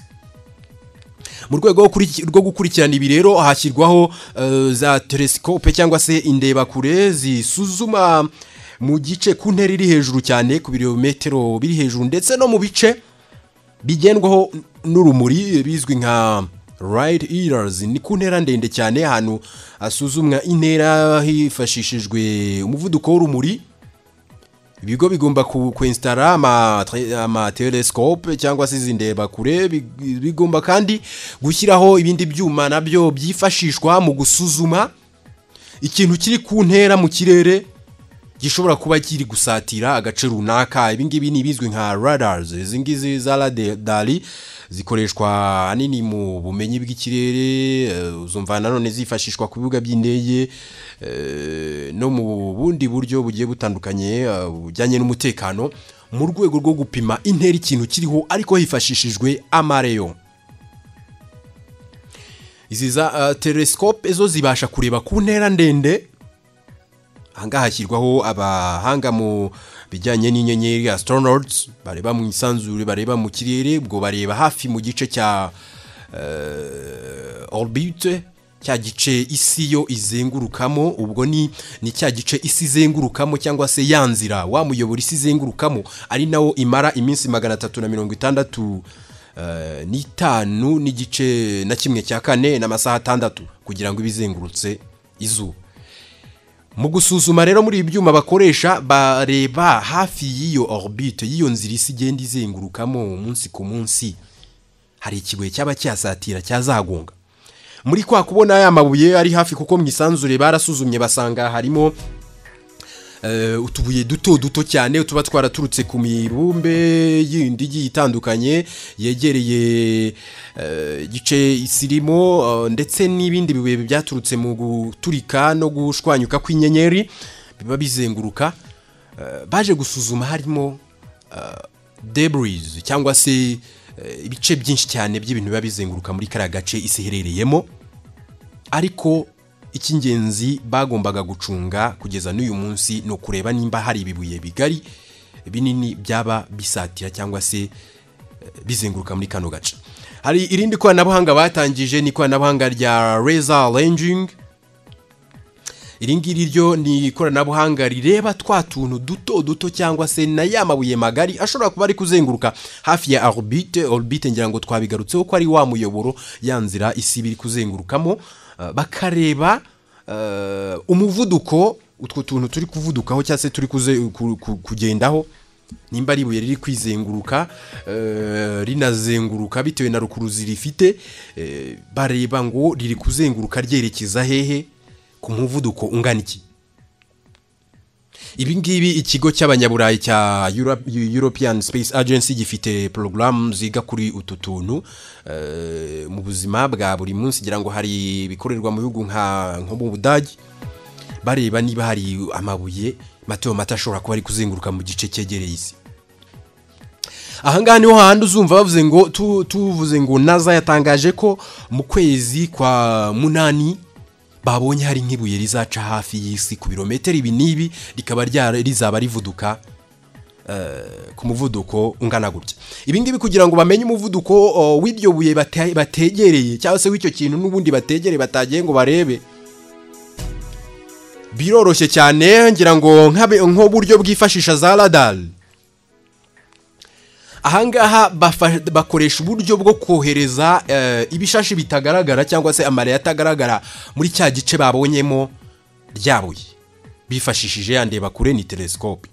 mu rwego rwo kuriki- rwo gukurikirana ibi rero hashyirwaho eh, za telesikope cyangwa se indebakure zisuzuma mu gice ku ntera iri hejuru cyane ku birometero biri hejuru ndetse no mu bice bigendwaho n'urumuri bizwi nka right ears ni ku ntera ndende cyane ahantu hasuzumwa intera hifashishijwe umuvuduko w'urumuri ibigo bigomba ku- kuinstara ama tre- ama telescope cyangwa se izi ndebakure big- bigomba kandi gushyiraho ibindi byuma nabyo byifashishwa mu gusuzuma ikintu kiri ku ntera mu kirere gishobora kuba kiri gusatira agace runaka ibingibi ni ibizwi nka radars izi ngizi za radari zikoreshwa ahanini mu bumenyi bw'ikirere eh, uzumva nanone zifashishwa ku bibuga by'indege eh, no mu bundi buryo bugiye butandukanye eh, bujyanye n'umutekano mu rwego rwo gupima intera ikintu kiriho ariko hifashishijwe amareyo izi za eh, telescope zo zibasha kureba ku ntera ndende ahangaha hashyirwaho abahanga mu bijyanye n'inyenyeri astronauts bareba mu isanzure bareba mu kirere ubwo bareba hafi mu gice cya uh, orbite cya gice isi yo izengurukamo ubwo ni ni cya gice isi izengurukamo cyangwa se ya nzira wa muyoboro isi izengurukamo ari nawo imara iminsi magana atatu na mirongo itandatu eh, n'itanu n'igice na kimwe cya kane n'amasaha atandatu kugira ngo ibe izengurutse izuba mu gusuzuma rero muri ibi byuma bakoresha bareba hafi y'iyo orbite y'iyo nzira isi igenda izengurukamo umunsi ku munsi hari ikibuye cyaba cyasatira cyazagonga muri kwa kubona ya mabuye ari hafi kuko mu isanzure barasuzumye basanga harimo eh, utubuye duto duto cyane tuba twaraturutse ku mibumbe yindi igiye itandukanye yegereye eh, igice isi irimo eh, ndetse n'ibindi bibuye byaturutse mu guturika no gushwanyuka kw'inyenyeri biba bizenguruka Eh, baje gusuzuma harimo eh, debris cyangwa se eh, ibice byinshi cyane by'ibintu biba bizenguruka muri kariya gace isi iherereyemo ariko icy'ingenzi bagombaga gucunga kugeza n'uyu munsi ni ukureba nimba hari ibibuye bigari binini byaba bisatira cyangwa se eh, bizenguruka muri kano gace hari irindi koranabuhanga batangije ni ikoranabuhanga rya reza ranging iri ngiri ryo ni ikoranabuhanga rireba twa tuntu duto duto cyangwa se na ya mabuye magari ashobora kuba ari kuzenguruka hafi ya orbite orbite ngira ngo twabigarutseho ko ari wa muyoboro ya nzira isi biri kuzengurukamo eh, bakareba eh, umuvuduko utwo tuntu turi kuvudukaho cyangwa se turi kuze- ku- ku- kugendaho nimba ari ibuye riri kwizenguruka eh, rinazenguruka bitewe na rukuruzi rifite eh, bareba ngo riri kuzenguruka ryerekeza hehe ku muvuduko ungana iki ibi ngibi ikigo cy'abanyaburayi cya Euro- European Space Agency gifite porogaramu ziga kuri utu tuntu eh, mu buzima bwa buri munsi ngira ngo hari ibikorerwa mu bihugu nka nko mu budage bareba niba hari amabuye mato mato ashobora kuba ari kuzenguruka mu gice cyegereye isi ahangaha niho hahandi uzumva bavuze ngo tu- tuvuze ngo naza yatangaje ko mu kwezi kwa munani babonye hari nk'ibuye rizaca hafi y'isi ku birometero ibi n'ibi rikaba ryara- rizaba rivuduka ku muvuduko ungana gutya ibi ngibi kugira ngo bamenye umuvuduko o, w'iryo buye bate- bategereye cyangwa se w'icyo kintu n'ubundi bategereye batagiye ngo barebe biroroshye cyane ngira ngo nk'abe- nk'uburyo bwifashisha za radari ahangaha bafa- bakoresha uburyo bwo kohereza eh, ibishashi bitagaragara cyangwa se amare atagaragara muri cya gice babonyemo ryabuye bifashishije yandeba kure ni telesikope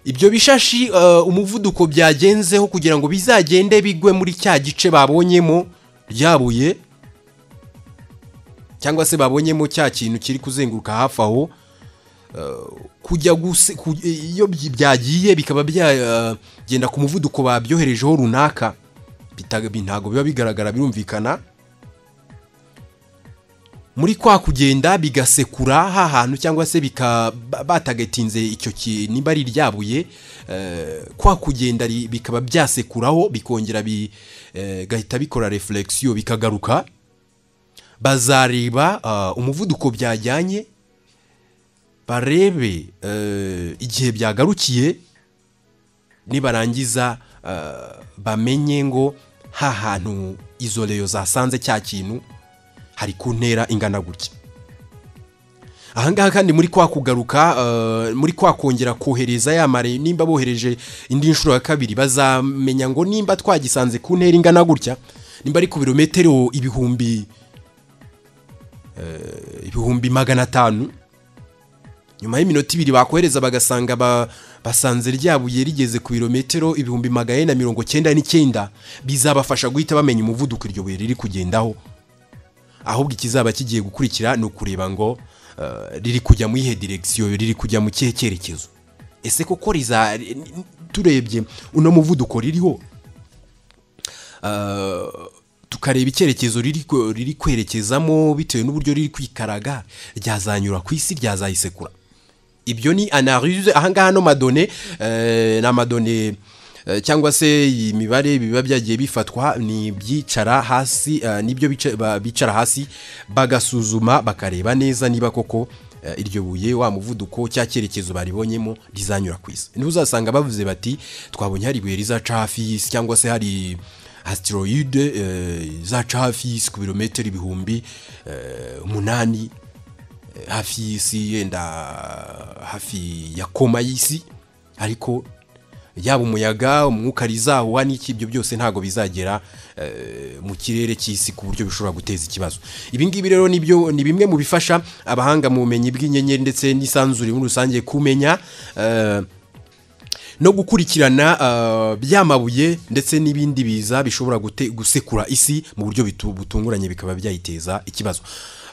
ibyo bishashi eh, umuvuduko byagenzeho kugira ngo bizagende bigwe muri cya gice babonyemo ryabuye cyangwa se babonyemo cya kintu kiri kuzenguruka hafi aho kujya guse ku- iyo byi- byagiye bikaba byagenda ku muvuduko babyoherejeho runaka bitaga- bi- ntabwo biba bigaragara birumvikana muri kwa kugenda bigasekura ha hantu cyangwa se bika ba- batagatinze icyo ki- nimba ari iryabuye eh, kwa kugenda ri- bikaba byasekuraho bikongera bigahita bikora reflexion bikagaruka bazareba ah, umuvuduko byajyanye barebe eh, igihe byagarukiye nibarangiza eh, bamenye ngo ha hantu izo reyo zasanze cya kintu hari ku ntera ingana gutya ahangaha kandi muri kwa kugaruka eh, muri kwa kongera kohereza ya mare nimba bohereje indi nshuro ya kabiri bazamenya ngo nimba twagisanze ku ntera ingana gutya nimba ari ku birometero ibihumbi eh, ibihumbi magana atanu nyuma y'iminota ibiri bakohereza bagasanga ba, basanze ryabuye rigeze ku birometero ibihumbi magana ane na mirongo cyenda n'icyenda bizabafasha guhita bamenya umuvuduko iryo buye riri kugendaho ahubwo ikizaba kigiye gukurikira ni ukureba ngo eh, riri kujya mu iyihe diregisiyo riri kujya mu kihe cyerekezo ese koko riza ni- ni- turebye uno muvuduko ririho Eh, tukareba icyerekezo riri kwe- riri kwerekezamo bitewe n'uburyo riri kwikaraga ryazanyura ku isi ryazayisekura ibyo ni anarize ahangaha no madone eh, ni amadone eh, cyangwa se iyi mibare biba byagiye bifatwa ni ibyicara hasi eh, nibyo bica- ba- bicara hasi bagasuzuma bakareba neza niba koko eh, iryo buye wa muvuduko cya cyerekezo baribonyemo rizanyura ku isi niba uzasanga bavuze bati twabonye hari ibuye rizaca hafi y'isi cyangwa se hari asiteroyide izaca hafi y'isi ku birometero ibihumbi eh, umunani hafi y'isi yenda hafi ya koma y'isi ariko yaba umuyaga umwuka rizahuha n'iki ibyo byose ntabwo bizagera eh, mu kirere cy'isi ku buryo bishobora guteza ikibazo ibi ngibi rero nibyo ni bimwe mu bifasha abahanga mu bumenyi bw'inyenyeri ndetse n'isanzure muri rusange kumenya eh, no gukurikirana eh, bya mabuye ndetse n'ibindi biza bishobora gute- gusekura isi mu buryo bitu- butunguranye bikaba byayiteza ikibazo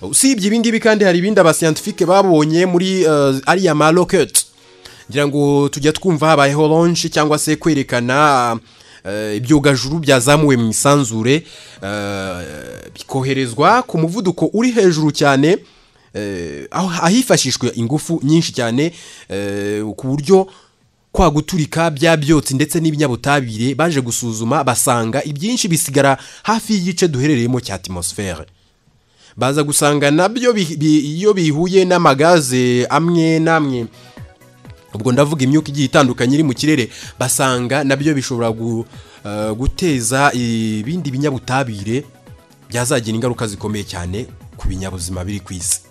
usibye ibi ngibi kandi hari ibindi abasiyantifike babonye muri eh, ariya ma rocket ngira ngo tujya twumva habayeho launch cyangwa se kwerekana eh, ibyogajuru byazamuwe mu isanzure eh, bikoherezwa ku muvuduko uri hejuru cyane eh, aho ahifashishwa ingufu nyinshi cyane eh, ku buryo kwa guturika bya byotsi ndetse n'ibinyabutabire baje gusuzuma basanga ibyinshi bisigara hafi y'igice duherereyemo cya atmosphère baza gusanga nabyo bi- bi- iyo bihuye n'amagaze amwe n'amwe ubwo ndavuga imyuka igiye itandukanye iri mu kirere basanga nabyo bishobora gu- eh, guteza ibindi binyabutabire byazagira ingaruka zikomeye cyane ku binyabuzima biri ku isi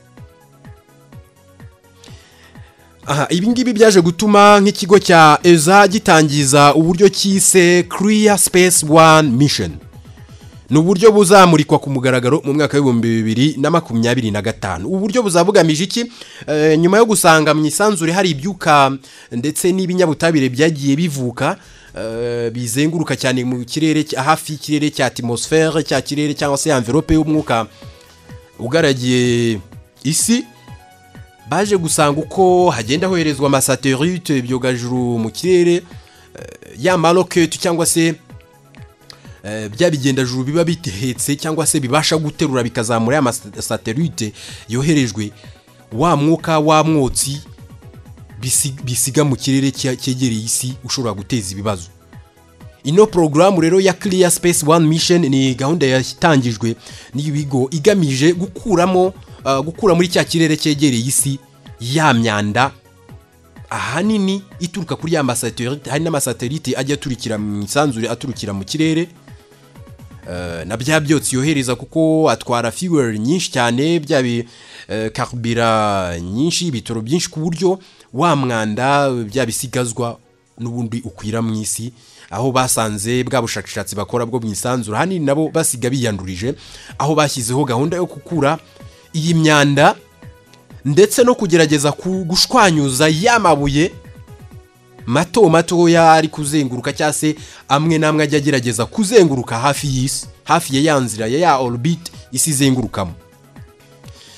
aha ibi ngibi byaje gutuma nk'ikigo cya eza gitangiza uburyo cyise Clear Space One Mission ni uburyo buzamurikwa ku mugaragaro mu mwaka w'ibihumbi bibiri na makumyabiri na gatanu ubu buryo buzaba bugamije iki Eh, nyuma yo gusanga mu isanzure hari ibyuka ndetse n'ibinyabutabire byagiye bivuka eh, bizenguruka cyane mu kirere cya- hafi y'ikirere cya atmosphère cya kirere cyangwa se envelope y'umwuka ugaragiye isi baje gusanga uko hagenda hoherezwa amasatelite ibyogajuru mu kirere eh, ya maroketi cyangwa se eh, bya bigendajuru biba bitehetse cyangwa se bibasha guterura bikazamura ya masatelite yoherejwe wa mwuka wa mwotsi bisi- bisiga mu kirere cya- cyegereye isi ushobora guteza ibibazo ino porogaramu rero ya Clear Space One Mission ni gahunda yatangijwe n'ibigo igamije gukuramo uh, gukura muri cya kirere cyegereye isi ya myanda ahanini ituruka kuri ya masatelite hari n'amasatelite ajya aturukira mu isanzure aturukira mu kirere Eh, na bya byotsi yohereza kuko atwara fuel nyinshi cyane bya bi eh, karubira nyinshi ibitoro byinshi ku buryo wa mwanda bya bisigazwa n'ubundi ukwira mu isi aho basanze bwa bushakashatsi bakora bwo mu isanzure ahanini nabo basiga biyandurije aho bashyizeho gahunda yo gukura iyi myanda ndetse no kugerageza ku- gushwanyuza ya mabuye mato matoya ari kuzenguruka cyangwa se amwe n'amwe ajya agerageza kuzenguruka hafi y'isi hafi ya ya nzira ya ya orbit isi izengurukamo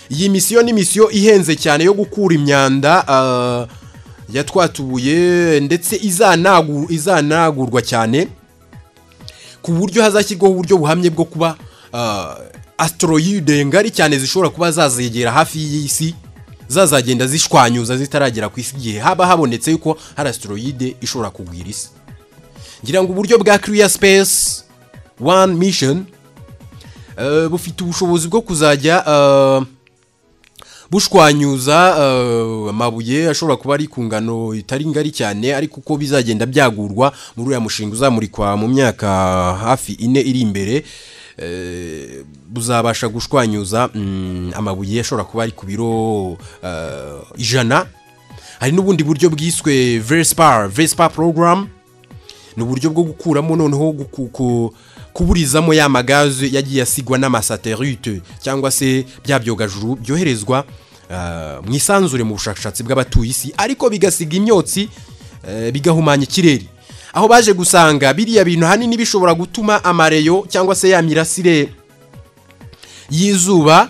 iyi misiyo ni misiyo ihenze cyane yo gukura imyanda ah, ya twa tubuye ndetse izanagu- izanagurwa cyane ku buryo hazashyirwaho uburyo buhamye bwo kuba ah, asteroide ngari cyane zishobora kuba zazegera hafi y'isi zazagenda zishwanyuza zitaragera ku isi igihe haba habonetse yuko hari asteroide ishobora kugwira isi ngira ngo uburyo bwa Clear Space One Mission eh, bufite ubushobozi bwo kuzajya eh, bushwanyuza eh, amabuye ashobora kuba ari ku ngano itari ngari cyane ariko uko bizagenda byagurwa muri uriya mushinga uzamurikwa mu myaka hafi ine iri imbere eh, buzabasha gushwanyuza mm, amabuye ashobora kuba ari ku biro eh, ijana hari n'ubundi buryo bwiswe vespa vespa program ni uburyo bwo gukuramo noneho guku- ku- kuburizamo ya magaze yagiye asigwa n'amasatelite cyangwa se bya byogajuru byoherezwa ah, mu isanzure mu bushakashatsi bw'abatuye isi ariko bigasiga imyotsi eh, bigahumanya ikirere aho baje gusanga biriya bintu ahanini bishobora gutuma amareyo cyangwa se ya mirasire y'izuba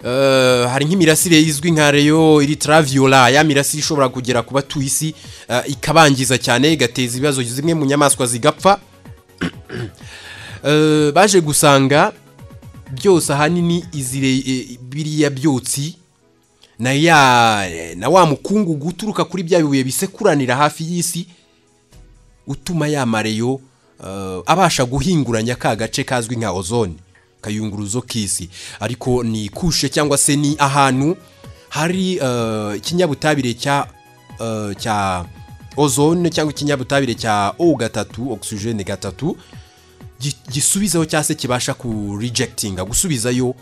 Eh, hari nk'imirasire izwi nka reyo iritraviola ya mirasire ishobora kugera ku batuye isi eh, ikabangiza cyane igateza ibibazo zimwe mu nyamaswa zigapfa Eh, baje gusanga byose ahanini izi re- eh, biriya byotsi na ya na wa mukungugu uturuka kuri bya bibuye bisekuranira hafi y'isi utuma ya mareyo eh, abasha guhinguranya ka gace kazwi nka ozone kayunguruzo k'isi ariko ni kushe cyangwa se ni ahantu hari eh, ikinyabutabire cya eh, cya ozone cyangwa ikinyabutabire cya o gatatu ogisijene gatatu gi- gisubizaho cyangwa se kibasha ku rejectinga gusubizayo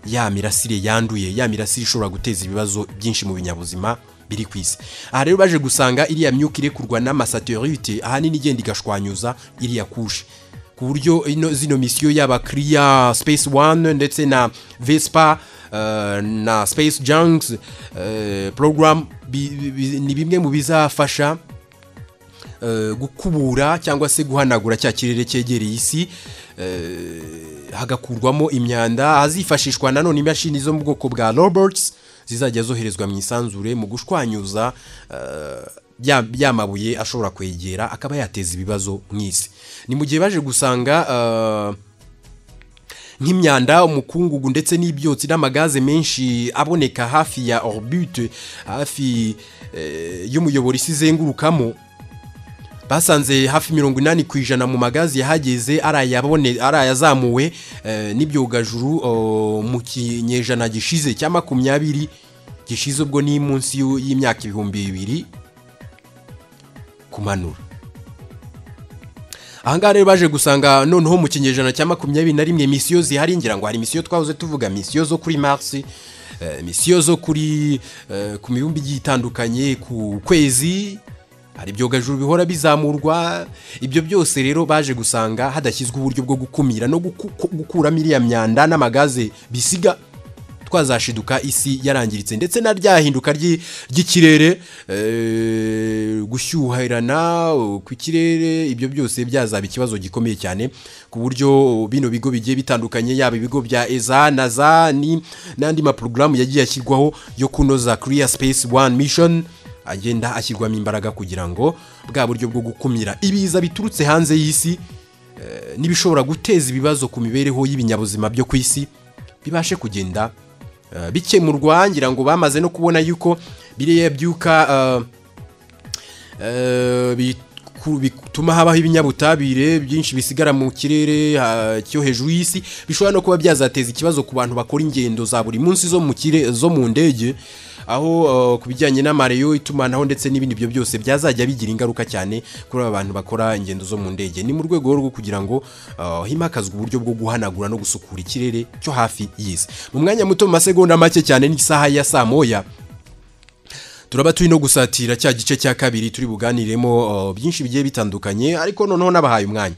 ya mirasire yanduye ya mirasire ishobora guteza ibibazo byinshi mu binyabuzima biri ku isi aha rero baje gusanga iriya myuka irekurwa n'amasatelite ahanini igenda igashwanyuza iriya kushe ku buryo ino zino misiyo yaba Clear Space One ndetse na Vespa eh, na Space Junks eh, program bi- bi- ni bimwe mu bizafasha eh, gukubura cyangwa se guhanagura cya kirere cyegereye isi hagakurwamo imyanda hazifashishwa nanone imashini zo mu bwoko bwa robots zizajya zoherezwa mu isanzure mu gushwanyuza eh, ya- ya mabuye ashobora kwegera akaba yateza ibibazo mu isi ni mu gihe baje gusanga eh, nk'imyanda umukungugu ndetse n'ibyotsi n'amagaze menshi aboneka hafi ya orbite hafi eh, y'umuyoboro isi izengurukamo basanze hafi mirongo inani ku ijana mu magazi yahageze ari ayabone- ari ayazamuwe eh, n'ibyogajuru oh, mu kinyejana gishize cya makumyabiri gishize ubwo ni munsi y'u- y'imyaka ibihumbi bibiri kumanura ahangaha rero baje gusanga noneho mu kinyejana cya makumyabiri na rimwe misiyo zihari ngira ngo hari misiyo twahoze tuvuga misiyo zo kuri Mars eh, emisiyo zo kuri eh, ku mibumbi igiye itandukanye ku kwezi hari ibyogajuru bihora bizamurwa ibyo byose rero baje gusanga hadashyizwe uburyo bwo gukumira no guku- ku- gukuramo iriya myanda n'amagaze bisiga twazashiduka isi yarangiritse ndetse na rya hinduka ry'i- ry'ikirere eh, gushyuhirana kw'ikirere ibyo byose byazaba ikibazo gikomeye cyane ku buryo bino bigo bigiye bitandukanye yaba ibigo bya eza na za ni- n'andi maporogaramu yagiye ashyirwaho yo kunoza kiriya space one mission agenda ashyirwamo imbaraga kugira ngo bwa buryo bwo gukumira ibiza biturutse hanze y'isi eh, n'ibishobora guteza ibibazo ku mibereho y'ibinyabuzima byo ku isi bibashe kugenda eh, bikemurwa ngira ngo bamaze no kubona yuko biriya byuka eh, eh, biku- bituma habaho ibinyabutabire byinshi bisigara mu kirere ha- cyo hejuru y'isi bishobora no kuba byazateza ikibazo ku bantu bakora ingendo za buri munsi zo mu kire zo mu ndege aho eh, ku bijyanye n'amareyo itumanaho ndetse n'ibindi byo byose byazajya bigira ingaruka cyane kuri aba bantu bakora ingendo zo mu ndege ni mu rwego rwo kugira ngo eh, himakazwe uburyo bwo guhanagura no gusukura ikirere cyo hafi y'isi mu mwanya muto mu masegonda make cyane n'isaha ya saa moya turaba turi no gusatira cya gice cya kabiri turi buganiremo uh, byinshi bigiye bitandukanye ariko noneho nabahaye umwanya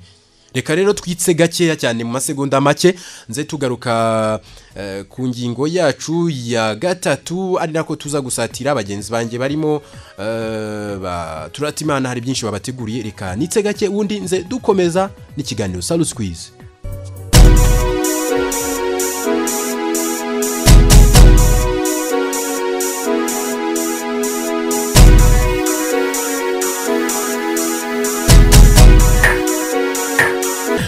reka rero twitse gakeya cyane mu masegonda make nze tugaruka uh, ku ngingo yacu ya gatatu ari nako tuza gusatira bagenzi banjye barimo uh, ba turatimana hari byinshi babateguriye reka nitse gake ubundi nze dukomeza n'ikiganiro salu squeeze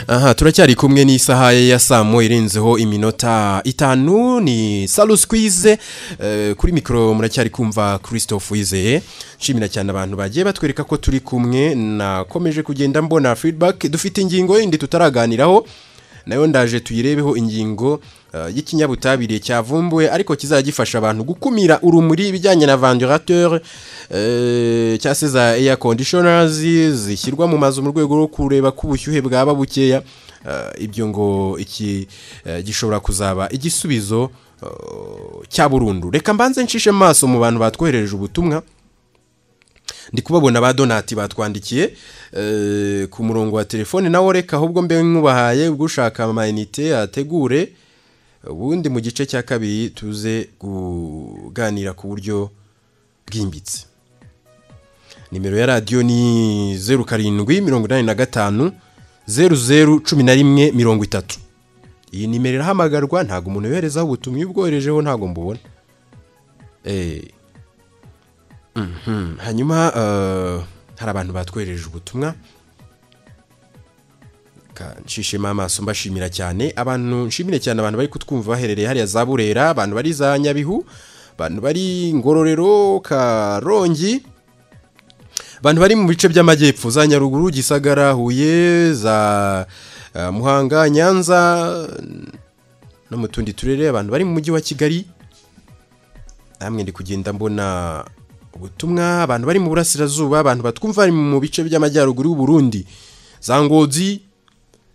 aha turacyari kumwe n'isaha ye ya saa moya irenzeho iminota itanu ni salu squeeze eh, kuri mikoro muracyari kumva christophe wizeye nshimira cyane abantu bagiye batwereka ko turi kumwe nakomeje kugenda mbona feedback dufite ingingo yindi tutaraganiraho nayo ndaje tuyirebeho ingingo eh, y'ikinyabutabire cyavumbuwe ariko kizajya gifasha abantu gukumira urumuri ibijyanye na vandirateur eh, cyangwa se za air conditioners zishyirwa mu mazu mu rwego rwo kureba ko ubushyuhe bwaba bukeya Eh, ibyo ngo iki eh, gishobora kuzaba igisubizo eh, cya burundu reka mbanze ncishe amaso mu bantu batwoherereje ubutumwa ndi kubabona ba donati batwandikiye eh, ku murongo wa telefone nawo reka ahubwo mbe nkubahaye ubwo ushaka amayinite ategure ubundi mu gice cya kabiri tuze kuganira ku buryo bwimbitse nimero ya radiyo ni zeru karindwi mirongo inani na gatanu zeru zeru cumi na rimwe mirongo itatu iyi nimero irahamagarwa ntabwo umuntu yoherezaho ubutumwa iyo ubwoherejeho ntabwo mbubona eee Mhm. hanyuma eh, hari abantu batwohereje ubutumwa Ka- nshishemo amaso mbashimira cyane abantu nshimire cyane abantu bari kutwumva baherereye hariya za burera abantu bari za nyabihu abantu bari ngororero karongi abantu bari mu bice by'amajyepfo za nyaruguru gisagara huye za eh, muhanga nyanza no mu tundi turere abantu bari mu mujyi wa kigali namwe ndi kugenda mbona ubutumwa abantu bari mu burasirazuba abantu batwumva bari mu bice by'amajyaruguru y'u Burundi za ngozi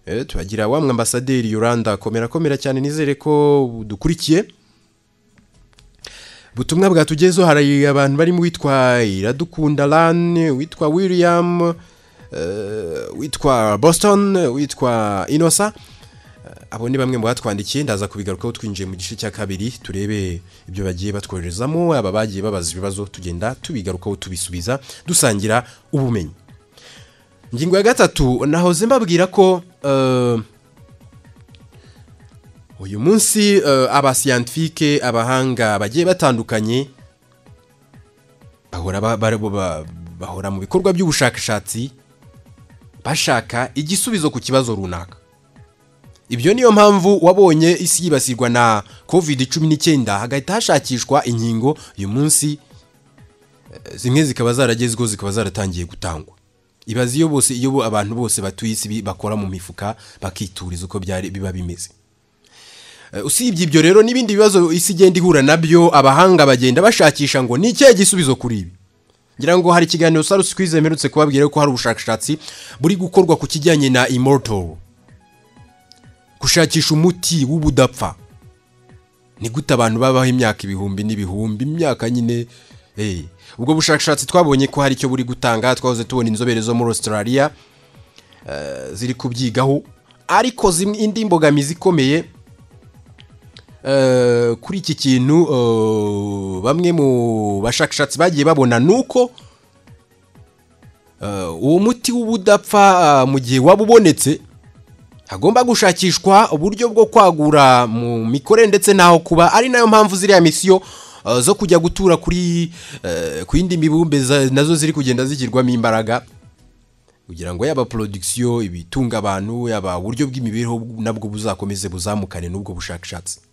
eh, turagira wamwe ambasaderi yoranda komera komera cyane nizere ko dukurikiye ubutumwa bwatugezeho hari abantu barimo uwitwa iradukunda lane uwitwa william eh, uwitwa boston uwitwa inosa abo ni bamwe mu batwandikiye ndaza kubigarukaho twinjiye mu gice cya kabiri turebe ibyo bagiye batwoherezamo aba bagiye babaza ibibazo tugenda tubigarukaho tubisubiza dusangira ubumenyi ingingo ya gatatu nahoze mbabwira ko eh, uyu munsi eh, abasiyantifike abahanga bagiye batandukanye bahora ba- ba- ba- bahora mu bikorwa by'ubushakashatsi bashaka igisubizo ku kibazo runaka ibyo niyo mpamvu wabonye isi yibasirwa na covid cumi n'icyenda hagahita hashakishwa inkingo uyu munsi eh, zimwe zikaba zaragezweho zikaba zaratangiye gutangwa ibaze iyo bose iyo bo- abantu bose batuye isi bi- bakora mu mifuka bakituriza uko byari biba bimeze Eh, usibye ibyo rero n'ibindi bibazo isi igenda ihura nabyo abahanga bagenda bashakisha ngo ni ikihe gisubizo kuri ibi ngira ngo hari ikiganiro saru squeeze mperutse kubabwira ko hari ubushakashatsi buri gukorwa ku kijyanye na immortal gushakisha umuti w'ubudapfa ni gute abantu babaho imyaka ibihumbi n'ibihumbi imyaka nyine eh. ubwo bushakashatsi twabonye ko hari icyo buri gutanga twahoze tubona inzobere zo muri australia eh, ziri kubyigaho ariko zimwe indi mbogamizi ikomeye eh, kuri iki kintu eh, bamwe mu bashakashatsi bagiye babona ni uko eh, uwo muti w'ubudapfa eh, mu gihe waba ubonetse hagomba gushakishwa uburyo bwo kwagura mu mikorere ndetse n'aho kuba ari nayo mpamvu ziriya misiyo eh, zo kujya gutura kuri eh, ku yindi mibumbe za- nazo ziri kugenda zigirwamo imbaraga kugira ngo yaba porodikisiyo ibitunga abantu yaba uburyo bw'imibereho nabwo buzakomeze buzamukane n'ubwo bushakashatsi